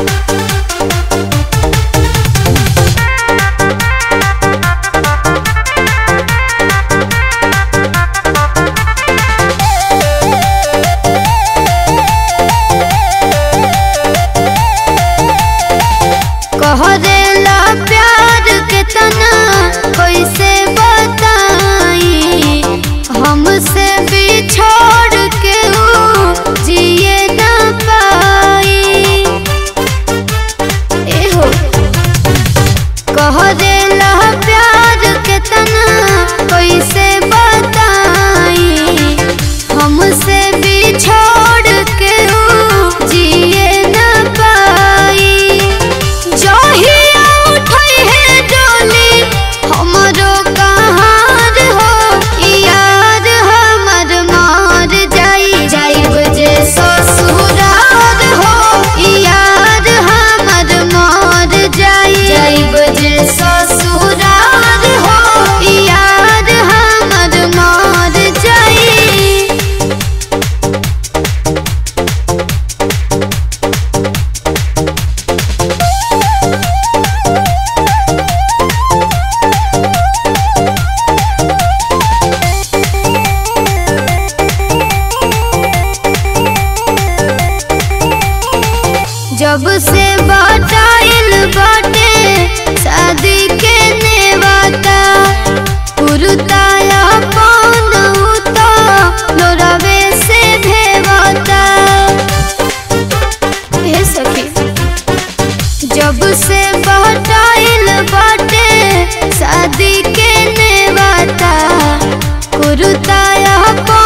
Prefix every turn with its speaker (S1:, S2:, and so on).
S1: कहरेला प्यार के तना कैसे बताई हमसे बिछोड़ के ऊ जिए न पाई एहो कहरेला प्यार के तना कैसे बताई हमसे बिछोड़ के ऊ जिए न पाई जहिया उठई है डोली हमरो कहार हो यार हमर मार जाई जाइब जे ससुरार हो यार हमर मार जाई जाइब जे ससुरार हो यार हमर मार जाई जब से बताइल बाटे शादी के नेवाता पुरताया कौन उता लोरावे से भेवाता हे सखी जब से बताइल बाटे शादी के नेवाता कुरुताया कौन